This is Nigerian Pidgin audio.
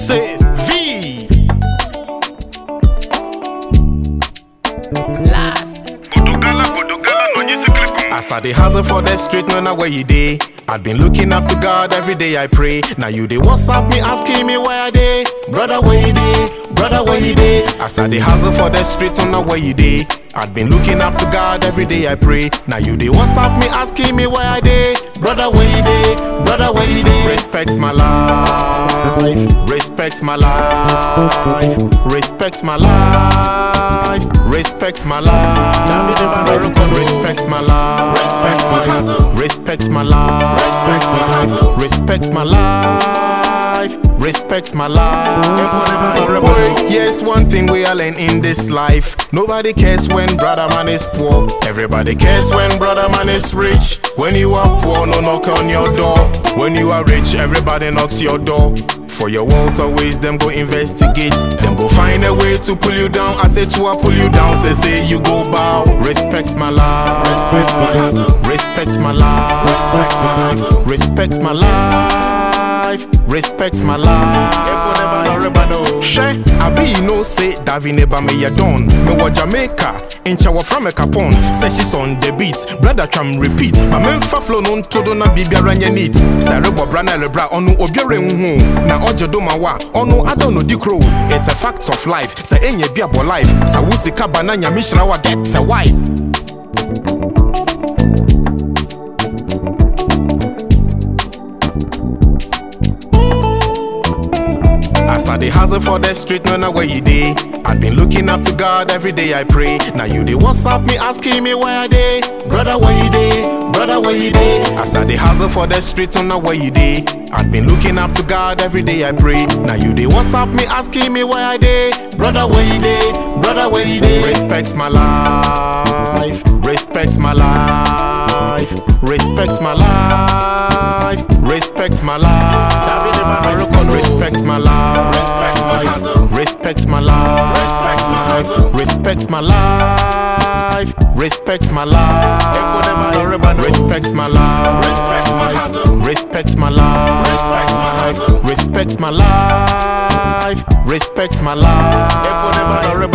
Say V. Last. Godogala, Godogala, no nyisi clip. As I dey hustle for the street, no know where you dey. I've been looking up to God every day I pray. Now you dey WhatsApp me asking me where I dey, brother where you dey, brother where you dey. As I dey hustle for the street, no know where you dey. I've been looking up to God every day I pray. Now you dey WhatsApp me asking me where I dey, brother where you dey, brother where you dey. Respect my life, respect my life, respect my life, respect my life, respect my life, respect my hustle, respect my life, respect my hustle, respect my life, respect my life. Boy, yes, one thing we all learn in this life. Nobody cares when brother man is poor. Everybody cares when brother man is rich. When you are poor, no knock on your door. When you are rich, everybody knocks your door. For your wealth always, them go investigate. Them go find a way to pull you down. I say to I pull you down. Say say you go bow. Respect my life. Respect my hustle. Respect my life. Respect my hustle. Respect my life. Respect my life. Share, I be you know say Davi neba me ya don. Me wa Jamaica, incha wa from a capon. Say she's on the beat, brother tram repeat. My men fa flow non todo na bibia ranya neat. Say rebo brana lebra onu obiore nhu. Na ojo do ma wa, onu ado no di crow. It's a fact of life. Say enye bia bo life. Sa wusi kabana nya mishra wa get a wife. As I dey hustle for the street, no know where you dey. I've been looking up to God every day I pray. Now you dey WhatsApp me asking me where I dey, brother where you dey, brother where you dey. As I dey hustle for the street, no know where you dey. I've been looking up to God every day I pray. Now you dey WhatsApp me asking me where I dey, brother where you dey, brother where you dey. Respect my life, respect my life, respect my life, respect my life. Respect my life. Respect my hustle. Respect my life. Respect my hustle. Respect my life. Respect my life. Respect my life. Respect my hustle. Respect my life. Respect my hustle. Respect my life. Respect my life.